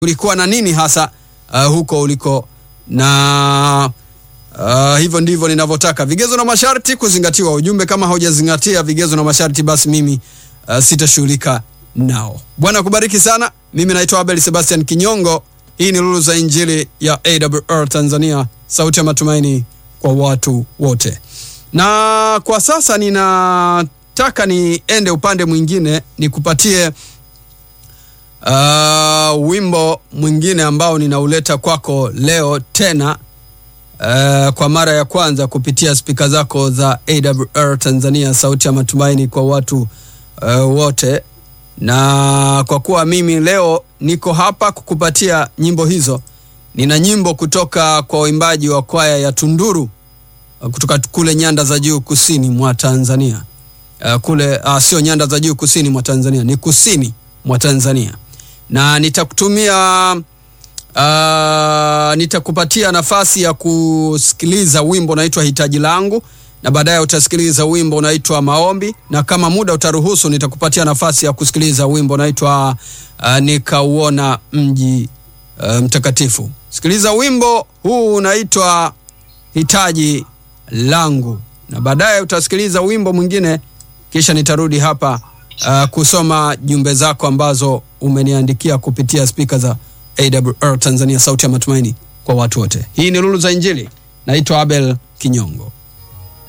kulikuwa na nini hasa uh, huko uliko na uh, hivyo ndivyo ninavyotaka. Vigezo na masharti kuzingatiwa. Ujumbe kama haujazingatia vigezo na masharti, basi mimi uh, sitashughulika nao. Bwana kubariki sana. Mimi naitwa Abel Sebastian Kinyongo. Hii ni Lulu za Injili ya AWR Tanzania, sauti ya matumaini kwa watu wote. Na kwa sasa ninataka niende upande mwingine nikupatie uh, wimbo mwingine ambao ninauleta kwako leo tena uh, kwa mara ya kwanza kupitia spika zako za AWR Tanzania, sauti ya matumaini kwa watu uh, wote. Na kwa kuwa mimi leo niko hapa kukupatia nyimbo hizo, nina nyimbo kutoka kwa waimbaji wa kwaya ya Tunduru uh, kutoka kule nyanda za juu kusini mwa Tanzania. Uh, kule uh, sio nyanda za juu kusini mwa Tanzania, ni kusini mwa Tanzania na nitakutumia uh, nitakupatia nafasi ya kusikiliza wimbo unaitwa hitaji langu na baadaye utasikiliza wimbo unaitwa maombi na kama muda utaruhusu nitakupatia nafasi ya kusikiliza wimbo unaitwa uh, nikauona mji uh, mtakatifu sikiliza wimbo huu unaitwa hitaji langu na baadaye utasikiliza wimbo mwingine kisha nitarudi hapa uh, kusoma jumbe zako ambazo umeniandikia kupitia spika za AWR Tanzania, sauti ya matumaini kwa watu wote. Hii ni Lulu za Injili. Naitwa Abel Kinyongo.